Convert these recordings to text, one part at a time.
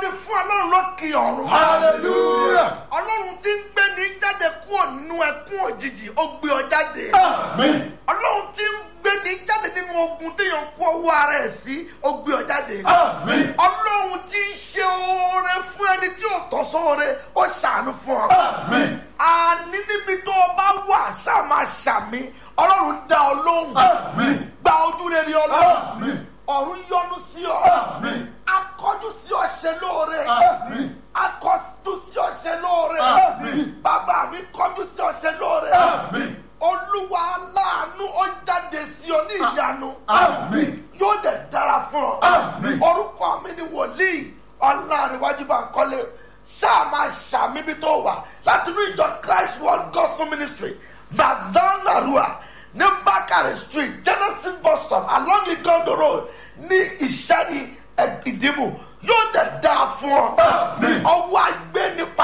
ni fún ọlọ́run lókè ọ̀run. hallelujah ọlọ́run tí ń gbé ní jáde kúrò nínú ẹkún òjijì ó gbé ọ jáde. amen ọlọ́run tí ń gbé ní jáde nínú ogun téèyàn kó ọwọ́ ara ẹ̀ sí ó gbé ọ jáde. amen ọlọ́run tí ń ṣe oore fún ẹni tí ò tọ́ sóore ó ṣàánú fún ọ. amen àní níbi tó o bá wà ṣáà máa ṣàmì ọlọ́run dá ọ lóhùn. amen gba ojú rere ọlọ́run amen ọ̀run yọ́nú sí ọ. amen akọjú sí ọ ṣe lóore. amen akọjú sí ọ ṣe lóore. Àmín. bàbá mi kọjú sí ọ ṣe lóore. amen olúwa aláàánú ó jáde sí ọ ní ìyanu. amen yóò dẹ̀ dára fún ọ. Àmín. orúkọ mi ni wòlíì ọlárẹ̀wájú bá ń kọ́lé ṣáà máa ṣàmìbí tó wà láti inú ìjọ christ world gospel ministry bazanarua ní bakare street genesis bus stop along igondo road ní ìṣẹ́ni ìdìbò yóò dẹ̀ dáa fún ọ. Àmín. ọwọ́ àgbẹ̀ nípa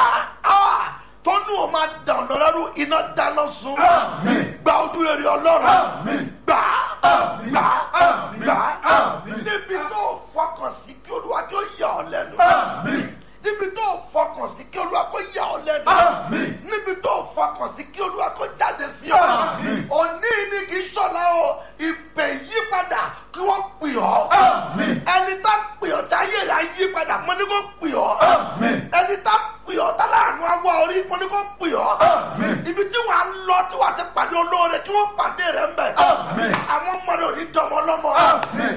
tó ní o máa dànù lẹ́rú iná dáná sun Àmín. gba ojú rere ọlọ́run Àmín. gbà Àmín. gbà Àmín. gbà Àmín. níbi tó fọkàn sí kí olúwa kí ó yà ọ lẹ́nu amen níbi tó fọkàn sí kí olúwa kó yà ọ lẹ́nu Àmín. níbi tó fọkàn sí kí olúwa kó jáde sí ọ Àmín. òní ni kì í ṣọlá o ìpè yípadà kí wọ́n pè ọ́ Àmín. ẹni tá pè ọ́ táyé rẹ̀ á yípadà mo ní kó pè ọ́ Àmín. ẹni tá pè ọ́ tá láàánú awọ orí mo ní kó pè ọ́ Àmín. ibi tí wàá lọ tí wàá ti pàdé olóore kí wọ́n pàdé rẹ̀ ń bẹ̀ Àmín. àwọn ọmọ rẹ̀ ò ní dọmọ lọ́mọ amen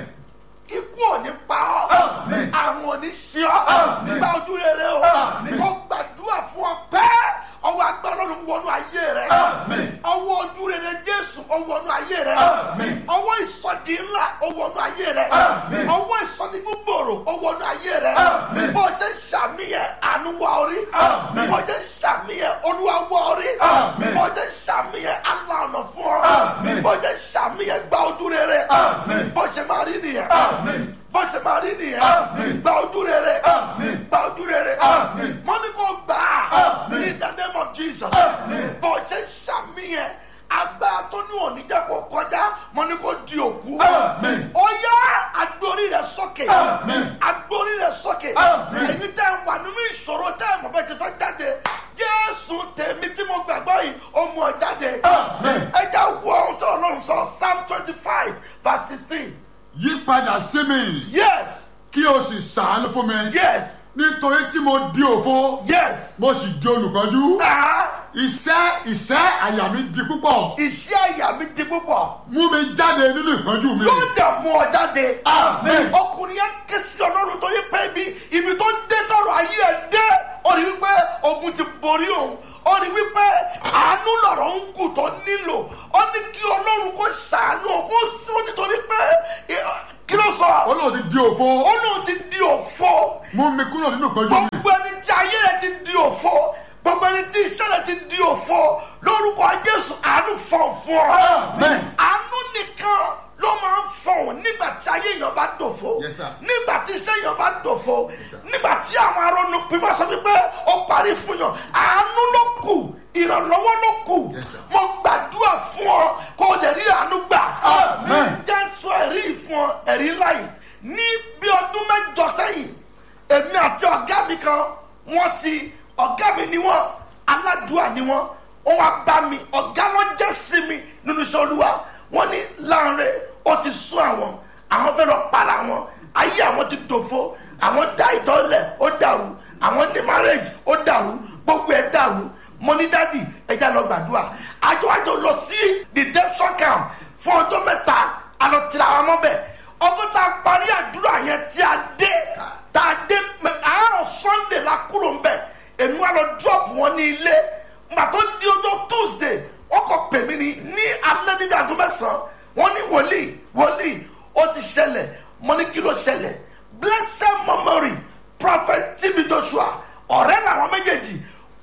ikú ò ní pa ọ́ Àmín. àrùn ò ní ṣe ọ́ Àmín. gba ojú rere o Àmín. mo gbàdúrà fún ọ pẹ́ ọwọ́ agbára ọlọ́run wọnú ayé rẹ Àmín. ọwọ́ ojú rere jésù ó wọnú ayé rẹ Àmín. ọwọ́ ìsọdí ńlá ó wọnú ayé rẹ Àmín. ọwọ́ ìsọdí gbogbooro ó wọnú ayé rẹ Àmín. bó ṣe ń ṣàmìyẹ àánú wọ orí Àmín. bó ṣe ń ṣàmìyẹ olúwa wọ orí Àmín. bó ṣe ń ṣàmìyẹ aláàánú fún ọ Àmín. bó ṣe ń ṣàmìyẹ gba ojú rere Àmín. bó ṣe máa rí nìyẹn Àmín. bó ṣe máa rí nìyẹn Àmín. gba ojú rere Àmín. gba ojú rere Àmín. mo ní kó gbà á Àmín. in the name of jesus Àmín. bó ṣe ń ṣàmìyẹn agbára tó ní òní jẹ́ kó kọjá mo ní kó di òkú Àmín. ó yá agbórí rẹ sókè Àmín. agbórí rẹ sókè Àmín. ẹ̀yin tẹ́ ẹ wà nínú ìṣòro tẹ́ ẹ mọ̀ bẹ́ẹ̀ ti fẹ́ jáde jésù tèmi tí mo gbàgbọ́ yìí ó mú ọ jáde Àmín. ẹ já wọ ohun tó ọlọ́run sọ psalm twenty five verse sixteen yí padà sí mi yes kí o sì ṣàánú fún mi yes nítorí tí mo di òfo yes. mo sì di olùkọ́jú Ah, iṣẹ́ iṣẹ́ àyà mi di púpọ̀ iṣẹ́ àyà mi di púpọ̀ mú mi jáde nínú ìpọ́njú mi. yóò dẹ̀ mú ọ jáde. Amen. ọkùnrin yẹn ké sí ọlọ́run torí pé ibi ibi tó dé tọrọ ayé ẹ̀ dé ó rí wípé ogun ti borí òun ó rí wípé àánú lọ̀rọ̀ ń kù tó nílò ó ní kí ọlọ́run kó ṣàánú òun kó sí ó nítorí pé eh, kí ló sọ olóò ti di òfo ó lóun ti di òfo mú mi kúrò nínú ìpọ́njú mi. gbogbo ẹni tí ayé rẹ ti di òfo gbogbo ẹni tí iṣẹ́ rẹ ti di òfo lórúkọ jésù àánú fọ̀ fún ọ Amen. àánú nìkan ló máa ń fọ̀hún nígbà tí ayé èèyàn bá dòfo Yes, sir. nígbà tí iṣẹ́ èèyàn bá dòfo sir. nígbà tí àwọn arónú pípọ́ sọ wípé ó parí fún yàn àánú ló kù ìrànlọ́wọ́ ló kù Yes, sir. mo gbàdúrà fún ọ kó o lè rí àánú gbà Amen. jẹ́ sọ ẹ̀rí yìí fún ọ ẹ̀rí ńlá yìí ní bí ọdún mẹ́jọ sẹ́yìn èmi àti ọ̀gá mi kan wọ́n ti ọ̀gá mi ni wọ́n aládùúà ni wọ́n wọ́n wá bá mi ọ̀gá wọn jẹ́ sí mi nínú iṣẹ́ olúwa wọ́n ní láàrin ó ti sún àwọn àwọn fẹ́ lọ para wọn ayé àwọn ti dòfo àwọn dá ìtọ́lẹ̀ ó dàrú àwọn ní marriage ó dàrú gbogbo ẹ̀ dàrú mo ní dádì ẹja lọ gbàdúrà àjọ àjọ lọ sí redemption camp fún ọjọ́ mẹ́ta àlọ tìlà àwọn ọmọ bẹ́ẹ̀ ọgbọ́n tá a parí àdúrà yẹn tí a dé tá a dé mẹ àárọ̀ sunday la kúrò ń bẹ̀ èmi wà lọ drop wọn ní ilé gbà tó di ọjọ́ tuesday wọ́n kọ pè mí ní ní alẹ́ nígbà tó mẹ́sàn-án wọ́n ní wòlíì wòlíì ó ti ṣẹlẹ̀ mo ní kí ló ṣẹlẹ̀ blessed memory prophet tb joshua ọ̀rẹ́ làwọn méjèèjì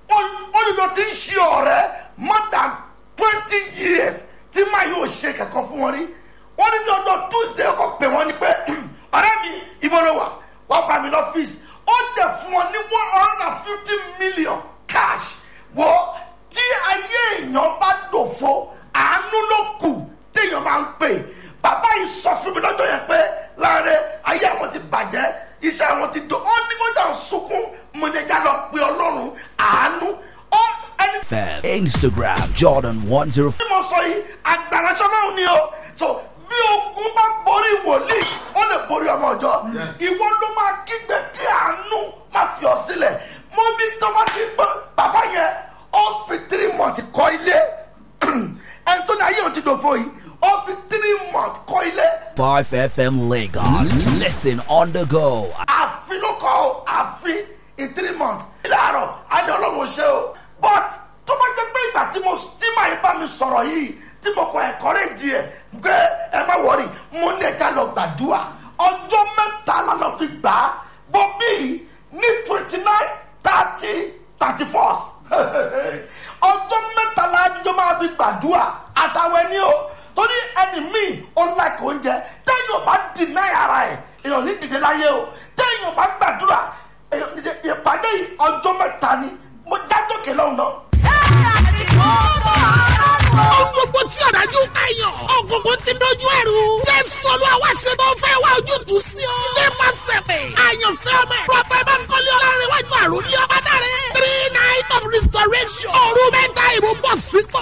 olùdó ti ń ṣe ọ̀rẹ́ more than twenty years tí máa yóò ṣe kankan fún wọn rí wọ́n ní ní ọjọ́ tuesday ọkọ̀ pè wọ́n ní pé ọ̀rẹ́ mi ibo ló wà wọ́n bá mi lọ́fíìsì ó dẹ̀ fún wọn ní one hundred and fifty million cash wọ́ tí ayé èèyàn bá dòfo àánú ló kù téèyàn máa ń pè bàbá yìí sọ fún mi lọ́jọ́ yẹn pé láàrin ayé àwọn ti bàjẹ́ iṣẹ́ wọn ti dùn ó ní kó jà ń sunkún mo ní ẹja lọ pe ọlọ́run àánú ó ẹni FM, Instagram, Jordan 105. tí mo sọ yìí agbáraṣọ náà ni o so bí ogun bá borí wòlíì ó lè borí ọmọ ọjọ́ ìwọ ló máa kígbe kí àánú máa fi ọ sílẹ̀ mo bí tọ́wọ́ ti gbọ́ bàbá yẹn ó fi three months kọ́ ilé ẹni tó ní ayé òun ti dòfo yìí ó fi three months kọ́ ilé 5 FM Lagos. Listen on the go. àfin ló kọ́ ọ àfin in three months ilé àárọ̀ á ní ọlọ́run ṣe o but tó bá jẹ́ pé ìgbà tí mo tí màá bá mi sọ̀rọ̀ yìí tí mo kọ encourage ẹ̀ pé ẹ má wọrí mo ní ẹja lọ gbàdúrà ọjọ́ mẹ́ta la lọ fi gbà á bọ́ bíi ní twenty nine thirty thirty first ọjọ́ mẹ́ta la jọ máa fi gbàdúrà àtàwọn ẹni o torí ẹni míì ó like oúnjẹ tẹ́yìn ò bá deny ara ẹ̀ èèyàn ní dìde láyé o tẹ́yìn ò bá gbàdúrà èèyàn ní dìde ìpàdé yìí ọjọ́ mẹ́ta ni mo jájókè lọ́hùn náà. Ohun gbogbo tí ọ̀dájú kàyàn. Ògùnkùn ti dojú ẹ̀rù. Jésù olú àwa ṣe tó fẹ́ wá ojútùú sí ọ. Nípa sẹ̀fẹ̀. Àyànfẹ́ ọmọ ẹ̀. Prọfẹ̀ Bánkọ́lé Ọlárẹ̀wájú àrùn ní ọba dáre. Three night of restoration. Òru mẹ́ta ìbò bọ̀ sípò.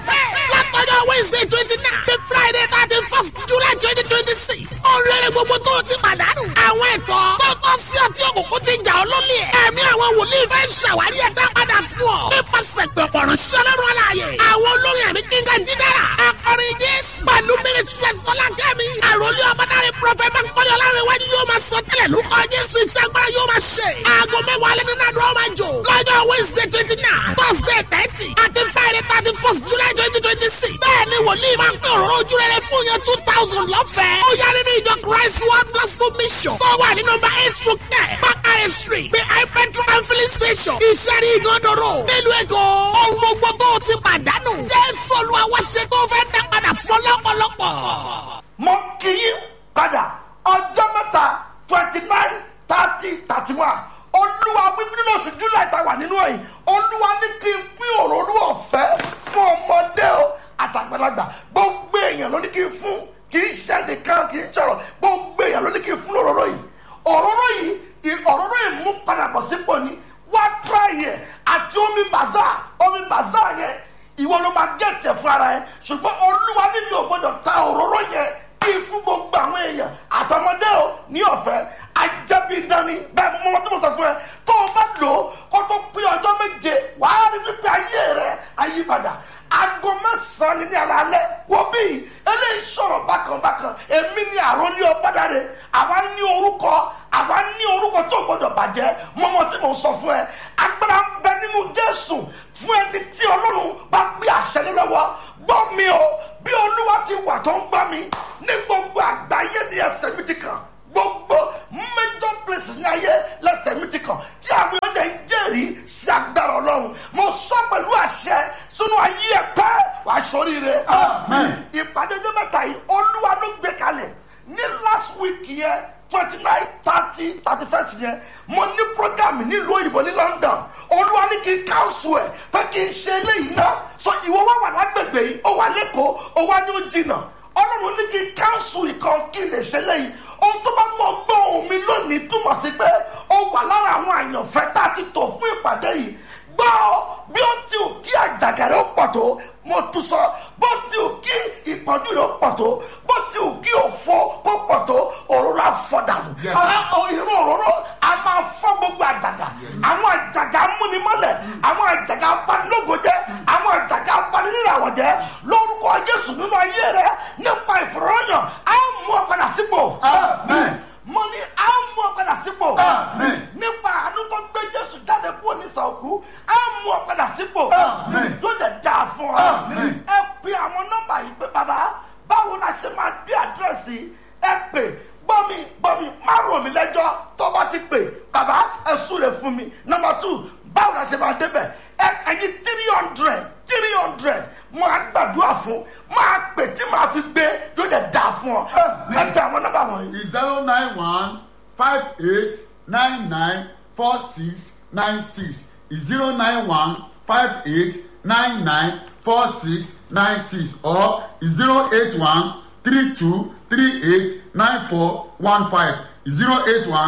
Látọjọ́ Wednesday twenty nine. The Friday thirty first July twenty twenty six. Oríire gbogbo tó o ti pàdánù. Àwọn ẹ̀tọ́ tó tọ́ sí ọtí òkùnkùn ti jà ọ́ lólè ẹ̀. Ẹ̀mí àwọn wòlíì fẹ́ ṣàwárí ẹ̀dá padà fún ọ. Nípasẹ̀ pẹ̀pọ̀ ránṣẹ́ ọlọ́run aláàyè. Àwọn olórin ẹ̀mí kíngà jídára. Akọrin Jésù. Pẹ̀lú Mínísírẹ́s Fọlákẹ́mi. Àròlé ọmọdáre Prọfẹ̀ Bánkọ́lé Ọlárẹ̀wájú yóò máa sọ tẹ́lẹ̀ lórúkọ Jésù iṣẹ́ agbára yóò máa ṣe. Aago mẹ́wàá alẹ́ nínú àdúrà máa jò. Lọ́jọ́ Wednesday twenty nine, Thursday thirty, àti Friday thirty first July twenty twenty six. Bẹ́ẹ̀ni wòlíì máa ń pè òróró ojú rere fún yẹn two thousand lọ́fẹ̀ẹ́. Ó yá nínú ìjọ Christ World Gospel Mission. Tó wà ní nọmba eight stroke ten, Bakare Street, behind petrol and filling station. Ìṣẹ́rí ìgànnàró. Nílùú Èkó. Ohun gbogbo tó o ti pàdánù. Jésù Olúwa wá ṣe tó fẹ́ dá padà fún ọlọ́pọ̀lọpọ̀. mo kì í padà ọjọ́ mẹ́ta twenty nine thirty thirty one olúwa wípé nínú oṣù july tá a wà nínú ẹ̀yìn olúwa ní kí n pín òróró ọ̀fẹ́ fún ọmọdé o àtàgbàlagbà gbogbo èèyàn ló ní kí n fún kì í ṣe nìkan kì í sọ̀rọ̀ gbogbo èèyàn ló ní kí n fún òróró yìí òróró yìí ì- òróró yìí mú padà bọ̀ sípò ni wá tíráyì ẹ̀ àti omi bàzá omi bàzá yẹn ìwọ ló máa gẹ̀tẹ̀ fún ara ẹ ṣùgbọ́n olúwa ní mi ò gbọ́dọ̀ ta òróró yẹn kí n fún gbogbo àwọn èèyàn àtọmọdé o ní ọ̀fẹ́ ajẹ́bí dání bẹ́ẹ̀ mo mọ́ tó mo sọ fún ẹ tó o bá lò ó kó tó pé ọjọ́ méje wàá rí wípé ayé rẹ ayípadà aago mẹ́sàn-án ni ní alaalẹ́ wo bí eléyìí sọ̀rọ̀ bákan bákan èmi ni àròlé ọ̀bádàre àwa ní orúkọ àwa ní orúkọ tó gbọdọ̀ bàjẹ́ mọ́mọ́ tí mo sọ fún ẹ agbára ń bẹ nínú jésù fún ẹni tí ọlọ́run bá gbé àṣẹ lé lọ́wọ́ gbọ́ mi o bí olúwa ti wà tó ń gbọ́ mi ní gbogbo àgbáyé ní ẹsẹ̀ mi ti kàn gbogbo major places ní ayé lẹ́sẹ̀ mi ti kàn tí àwọn ọjà ń jẹ́rìí sí agbára ọlọ́run mo sọ pẹ̀lú àṣẹ sínú ayé ẹ̀ pẹ́ wàá sọríire. Amen. ìpàdé ọjọ́ mẹ́ta yìí olúwa ló gbé kalẹ̀ ní last week yẹn twenty nine thirty thirty first yẹn mo ní program nílùú òyìnbó ní london olúwa ní kí n council ẹ̀ pé kí n ṣe eléyìí náà so ìwọ wá wà lágbègbè yìí ó wà lẹ́kọ̀ọ́ ó wá ní ó jìnnà ọlọ́run ní kí n council ìkan kí n lè ṣe eléyìí ohun tó bá mọ gbọ́ ohun mi lónìí túmọ̀ sí pé ó wà lára àwọn àyànfẹ́ tá a ti tò fún ìpàdé yìí gbọ́ bí ó ti ò kí àjàgàrẹ́ ó pọ̀ tó mo tún sọ bó ti ò kí ìpọ́njú rẹ̀ ó pọ̀ tó bó ti ò kí òfo kó pọ̀ tó òróró àfọ̀dànù Yes. ìrún òróró a máa fọ́ gbogbo àjàgà àwọn àjàgà amúnimọ́lẹ̀ àwọn àjàgà abanilógo jẹ́ àwọn àjàgà abaniníràwọ̀ jẹ́ lórúkọ jésù nínú ayé rẹ nípa ìfọ̀rọ̀yàn á mú ọ padà sípò Amen. mo ní á mú ọ padà sípò Amen. nípa àánú tó gbé jésù jáde kúrò ní sàókú á mú ọ padà sípò Amen. yóò dẹ̀ dáa fún ọ Amen. ẹ pe àwọn nọ́mbà yìí pé bàbá báwo la ṣe máa dé àdírẹ́sì ẹ pè gbọ́mi gbọ́mi má rò mí lẹ́jọ́ tó bá ti pè bàbá ẹ súre fún mi nọ́mbà tù báwo la ṣe máa débẹ̀ ẹ ẹyin three hundred three hundred máa gbàdúrà fún máa pè tí màá fi gbé yóò dẹ̀ dáa fún ọ ẹ pe àwọn nọ́mbà wọ̀nyí. zero nine one five eight nine nine four six nine six zero nine one five eight nine nine four six nine six or zero eight one three two three eight nine four one five zero eight one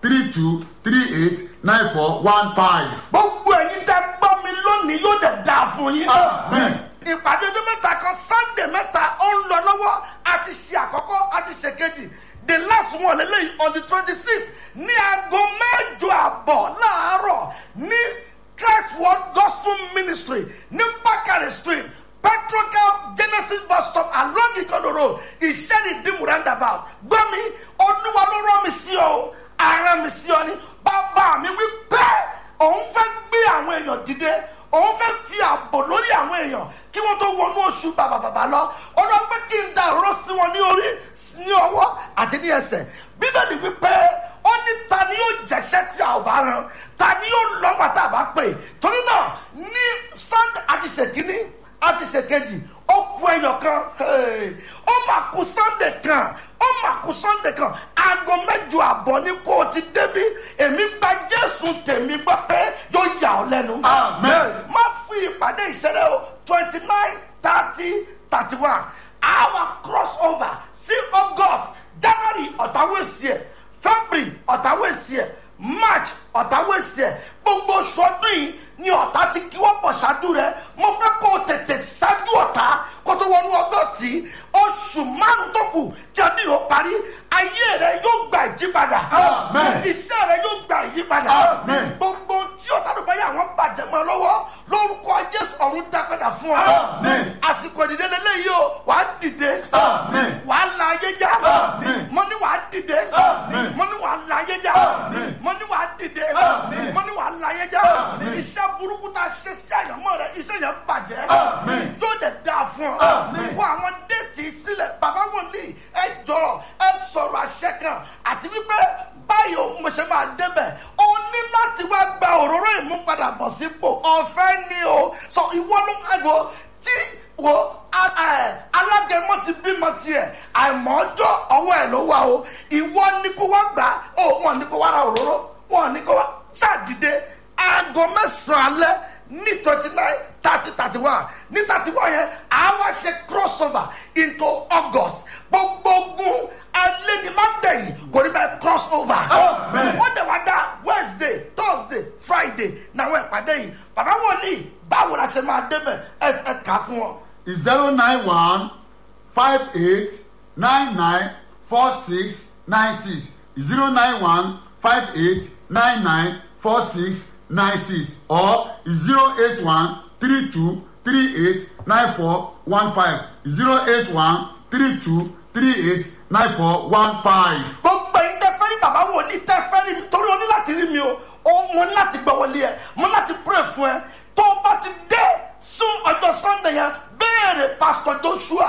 three two three eight nine four one five. gbogbo ẹ̀yin tẹ́ gbọ́ mi lónìí yóò dẹ̀ dáa fún yín. Amen. ìpàdé ọjọ́ mẹ́ta kan sunday mẹ́ta ó ń lọ lọ́wọ́ a ti ṣe àkọ́kọ́ a ti ṣe kejì the last one lélẹ́yìn on the twenty six ní aago mẹ́jọ àbọ̀ láàárọ̀ ní christ world gospel ministry ní bakare street petrocam genesis bus stop along igodo road ìṣẹ́ni dìmú roundabout gbọ́ mi olúwa ló rán mi sí ọ ara mi sí ọ ni bàbá mi wí bẹ́ẹ̀ òun fẹ́ gbé àwọn èèyàn dìde òun fẹ́ fi ààbò lórí àwọn èèyàn kí wọ́n tó wọnú oṣù bàbàbàbà lọ ọdún pé kí n da òróró sí wọn ní orí ní ọwọ́ àti ní ẹsẹ̀ bíbélì wípé ó ní ta ni yóò jẹ́ṣẹ́ tí a ò bá ran ta ni yóò lọ́gbà tá a bá pè torí náà ní sunday àti ṣèkínní àti ṣèkejì ó kú ẹyọ kan hey, ó mà kú sunday kan ó mà kú sunday kan aago mẹ́jọ àbọ̀ ní kó o ti débi èmi gba jésù tèmi gbọ́ pé yóò yà ọ́ lẹ́nu Amen. má fi ìpàdé ìṣẹ̀lẹ̀ o twenty nine thirty thirty one our cross over sí august january ọ̀tàwẹ̀sì ẹ̀ february ọ̀tàwẹ̀sì ẹ̀ march ọ̀tàwẹ̀sì ẹ̀ gbogbo oṣù ọdún yìí ni ọ̀tá ti kí wọ́n pọ̀ ṣáájú rẹ̀ mo fẹ́ kó o tètè ṣáájú ọ̀tá kó tó wọnú august yìí oṣù márùn tó kù tí ọdún yìí ó parí ayé rẹ yóò gba ìyípadà Amen. iṣẹ́ rẹ yóò gba ìyípadà Amen. gbogbo tí ọ̀tá ló bá yà wọ́n bàjẹ́ mọ́ ọ lọ́wọ́ lórúkọ jésù ọ̀run dá padà fún ọ. Amen. àsìkò ìdílé lélẹ́yìí o wàá dìde Amen. wàá la ayé já Amen. mo ní wàá dìde Amen. mo ní wàá la ayé já Amen. mo ní wàá dìde Amen. mo ní wàá la ayé já Amen. iṣẹ́ burúkú tá a ṣe sí àyànmọ́ rẹ iṣẹ́ yẹn bàjẹ́ Amen. yóò dẹ̀ dáa fún ọ Amen. kó àwọn déètì sílẹ̀ bàbá wòlíì ẹ jọ ẹ sọ̀rọ̀ àṣẹ kan àti wípé báyìí o mo ṣe máa débẹ̀ o ní láti wá gba òróró ìmúpadàbọ̀ sípò ọ̀fẹ́ ni o sọ ìwọ ló ẹ̀gbọ́ tí wo a- ẹ, alágẹmọ ti bímọ tiẹ̀ àìmọ́jọ́ ọwọ́ ẹ̀ ló wà o ìwọ ní kó wá gbà ó wọn ní kó wá ra òróró wọn ní kó wá ṣàdìde aago mẹ́sàn-án alẹ́ ní twenty nine thirty thirty one ní thirty one yẹn àwa ṣe cross over into august gbogbo ogun alẹ́ ni má gbẹ̀yìn kò ní bẹ́ẹ̀ cross over. Amen. ó dẹ̀ wá dá wednesday thursday friday náwọn ìpàdé yìí bàbá wòlíì báwo la ṣe máa débẹ̀ ẹ ẹ kà á fún wọn. zero nine one five eight nine nine four six nine six zero nine one five eight nine nine four six nine six or zero eight one three two three eight nine four one five zero eight one three two three eight nine four one five. gbogbo yìí tẹ fẹ́ rí bàbá wòlíì tẹ fẹ́ rí mi torí o ní láti rí mi o o mo ní láti gbọ́ wọlé ẹ mo ní láti pray fún ẹ tó o bá ti dé sún ọjọ́ sunday yẹn béèrè pastor joshua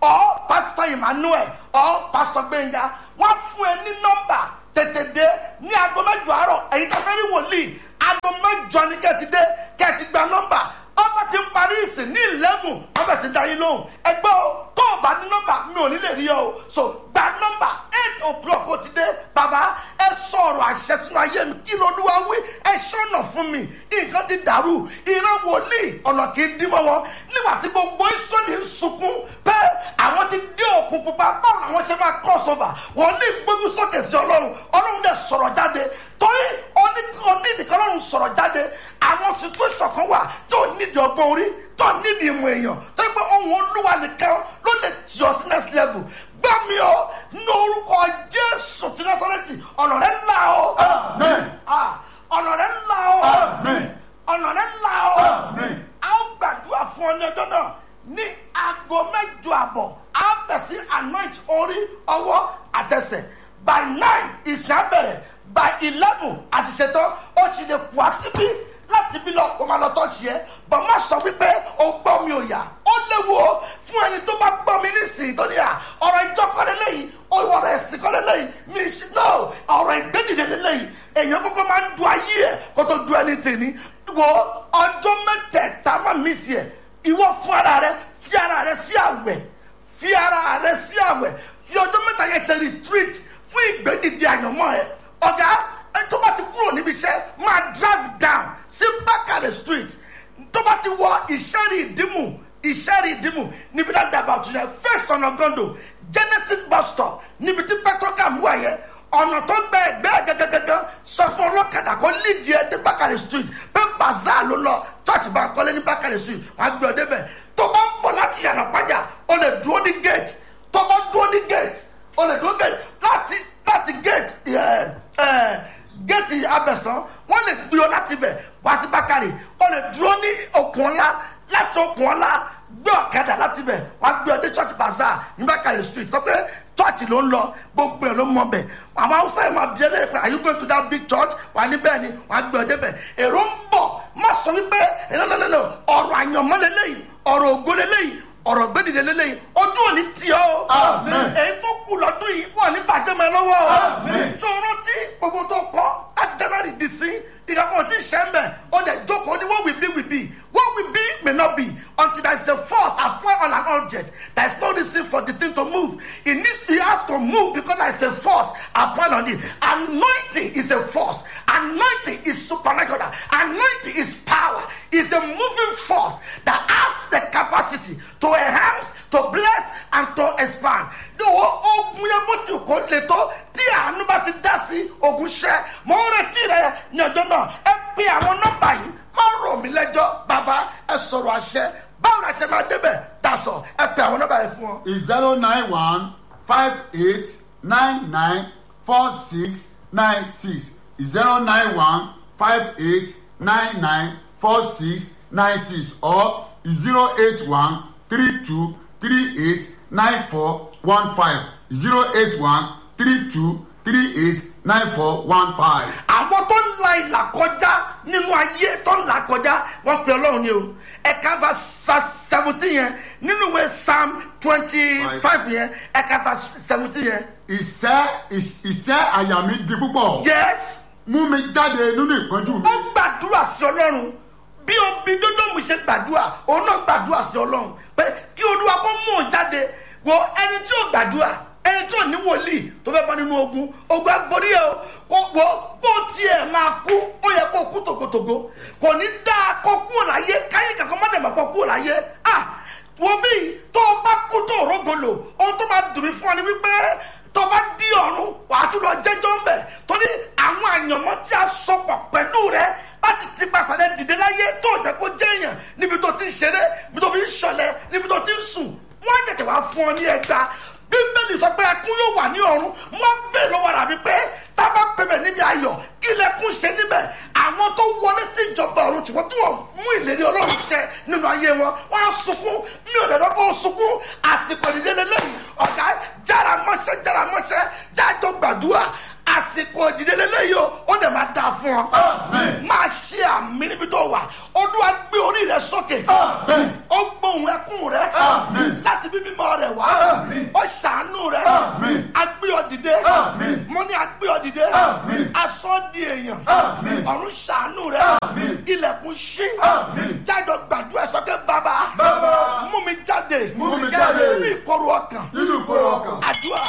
ọ pastor emmanuel ọ pastor gbẹngà wọn fún ẹ ní nọmba tètè dé ní aago mẹjọ àárọ̀ ẹ̀yin tẹ fẹ́ rí wòlíì aago mẹjọ ni kẹ́ ti dé kẹ́ ti gba nọmba ọba ti ń parí ìsìn ní eleven wọn bẹ̀ sí dá yín lóhùn ẹgbẹ́ o tó o bá ní nọ́mbà mi ò ní lè rí ọ o so gba nọ́mbà eight o'clock ó ti dé bàbá ẹ sọ̀rọ̀ àṣẹ sínú ayé mi kí lolúwa wí ẹ ṣọ̀nà fún mi nǹkan ti dàrú ìran wòlíì ọ̀nà kì í dín mọ́ wọn nígbà tí gbogbo ìsọ̀lì ń sunkún pé àwọn ti dé òkun pupa báwo làwọn ṣe máa cross over wòlíì gbógun sókè sí ọlọ́run ọlọ́run dẹ̀ sọ̀rọ̀ jáde torí onídìí ọlọ́run sọ̀rọ̀ jáde àwọn situation kan wà tí ò nídìí ọgbọ́n orí tó nídìí ìmọ̀ èèyàn tó yẹ pé ohun olúwa nìkan ló lè tì ọ sí next level gbá mi ọ ní orúkọ jésù ti násàrẹ́tì ọ̀nà rẹ̀ là ọ amen Ah, ọ̀nà rẹ̀ là ọ amen ọ̀nà rẹ̀ là ọ amen a ó gbàdúrà fún ọ ní ọjọ́ náà ní aago mẹ́jọ àbọ̀ a bẹ̀ sí anoint orí ọwọ́ àtẹsẹ̀ by nine ìsìn abẹ̀rẹ̀ by eleven àti ṣetán ó ti lè pọ̀ síbí láti bí lọ kó máa lọ tọ́jú yẹ bọ̀ má sọ wípé o gbọ́ mi ò yá ó léwu o fún ẹni tó bá gbọ́ mi nísìnyí tó ní à ọ̀rọ̀ ìjọ kọ́lé lẹ́yìn ọ̀rọ̀ ẹ̀sìn kọ́lé lẹ́yìn mi ṣe no ọ̀rọ̀ ìgbẹ́dìde lẹ́yìn èèyàn kọ́kọ́ máa ń du ayé ẹ̀ kó tó du ẹni tèmi wo ọjọ́ mẹ́tẹ̀ẹ̀ta má mi sí ẹ̀ ìwọ fún ara rẹ fi ara rẹ sí àwẹ̀ fi ara rẹ sí àwẹ̀ fi ọjọ́ mẹ́ta yẹn ṣe retreat fún ìgbẹ́dìde àyànmọ́ ẹ̀ ọ̀gá ẹ tó bá ti kúrò níbi iṣẹ́ máa drive down sí bákàrẹ̀ street tó bá ti wọ ìṣẹ́rì ìdímù ìṣẹ́rì ìdímù níbi dáadáa bá tún yẹ first ọ̀nà gondo genesis bus stop níbi tí petrocam wà yẹ ọ̀nà tó gbẹ ẹgbẹ́ gẹ́gẹ́gẹ́gẹ́ sọ fún ọlọ́kadà kó lídìí ẹ dé bákàrẹ̀ street pé bazaar ló lọ church bá kọ́lé ní bákàrẹ̀ street wọ́n á gbé ọ débẹ̀ tó bá ń bọ̀ láti yànnà pàjá o lè dúró ní gate tó bá dúró ní gate o lè dúró gate láti láti gate ẹ ẹ gate abẹ̀sán wọ́n lè gbé ọ láti bẹ̀ wá sí bákàrẹ̀ o lè dúró ní okùn ọ̀la láti okùn ọ̀la gbé ọ̀kadà láti bẹ̀ wá gbé ọ dé church bazaar ní bákàrẹ̀ street sọ pé church ló ń lọ gbogbo ẹ̀ ló mọ bẹ̀ àwọn haúsá yìí máa bí ẹlẹ́yìn pé are you going to that big church wà ní bẹ́ẹ̀ ni wà á gbé ọ débẹ̀ èrò ń bọ̀ má sọ wípé ẹ̀nànànà ọ̀rọ̀ àyànmọ́ lélẹ́yìn ọ̀rọ̀ ògo lélẹ́yìn ọ̀rọ̀ gbẹ́dìdẹ lélẹ́yìn ojú òní tì ọ́ o Amen. èyí tó kù lọ́dún yìí wọ́n ní bàjẹ́ mọ́ ẹ lọ́wọ́ o Amen. tó rántí gbogbo tó kọ́ láti january dì sí ìkàkùn tí ì ṣẹ́ mbẹ̀ ó dẹ̀ jókòó ní what will be will be what will be may not be until there is a force apply on an object there is no reason for the thing to move it needs to it has to move because there is a force applied on it anointing is a force anointing is supernatural anointing is power is a moving force that has the capacity to enhance to bless and to expand ní o ogun yẹn bó ti kó le tó tí àánú bá ti dá sí ogun ṣẹ mọ ń retí rẹ ní ọjọ́ náà ẹ pe àwọn nọ́mbà yìí má rò mí lẹ́jọ́ bàbá ẹ sọ̀rọ̀ àṣẹ báwo la ṣe máa débẹ̀ dasọ ẹ pe àwọn nọ́mbà yìí fún ọ. is zero nine one five eight nine nine four six nine six zero nine one five eight nine nine four six nine six or zero eight one three two three eight nine four one five zero eight one three two three eight nine four one five. àwọn tó ń la ìlà kọjá nínú ayé tó ń là kọjá wọn pe ọlọ́run ni o ẹ̀ka verse seventeen yẹn nínú ìwé psalm twenty five yẹn ẹ̀ka verse seventeen yẹn ìṣẹ́ ìṣẹ́ àyà mi di púpọ̀ yes mú mi jáde nínú ìpọ́njú mi. ó gbàdúrà sí ọlọ́run bí obi dódòmù ṣe gbàdúrà òun náà gbàdúrà sí ọlọ́run pé kí olúwa kó mú òun jáde wo ẹni tí ò gbàdúrà ẹni tí ò ní wòlíì tó fẹ́ bọ́ nínú ogun ogun agbórí ẹ o kò wo bó tiẹ̀ máa kú ó yẹ kó kú tògótògó kò ní dáa kó kú láyé káyé kankan má dẹ̀ má kó kú láyé ah wo bí tó o bá kú tó o rógolo ohun tó máa dùn mí fún ọ ni wípé tó bá di ọ̀run wàá tún lọ jẹ́jọ́ ń bẹ̀ torí àwọn àyànmọ́ tí a sọpọ̀ pẹ̀lú rẹ láti ti pàṣẹ dìde láyé tó jẹ́ kó jẹ́ èèyàn níbi tó ti ń ṣeré níbi tó fi ń ṣọlẹ̀ níbi tó ti ń sùn wọ́n á jẹ̀jẹ̀ wá fún ọ ní ẹgbàá bíbélì sọ pé ẹkún yóò wà ní ọ̀run wọ́n bèèrè lọ́wọ́ rà mí pé tá a bá pèbè níbi ayọ̀ kí lẹkún ṣe níbẹ̀ àwọn tó wọlé sí ìjọba ọ̀run ṣùgbọ́n tí wọ́n mú ìlérí ọlọ́run ṣẹ nínú ayé wọn wọ́n á sunkún mi ò dẹ̀dọ́ kó sunkún àsìkò ìdílé lẹ́yìn ọ̀gá jára mọ́ṣẹ́ jára mọ́ṣẹ́ jájọ gbàdúrà àsìkò ìdílé lẹ́yìn o ó dẹ̀ máa dáa fún ọ Amen. máa ṣe àmì níbi tó wà olúwa gbé orí rẹ sókè Amen. ó gbóhùn ẹkún rẹ Amen. láti bí mímọ́ rẹ wá Amen. ó ṣàánú rẹ Amen. agbé ọ dìde Amen. mo ní agbé ọ dìde Amen. aṣọ di èèyàn Amen. ọ̀run ṣàánú rẹ Amen. ilẹ̀kùn ṣí Amen. jájọ gbàdúrà sọ́kẹ́ bàbá Bàbá. mú mi jáde Mú mi jáde. nínú ìkorò ọkàn nínú ìkórè ọkàn. àdúrà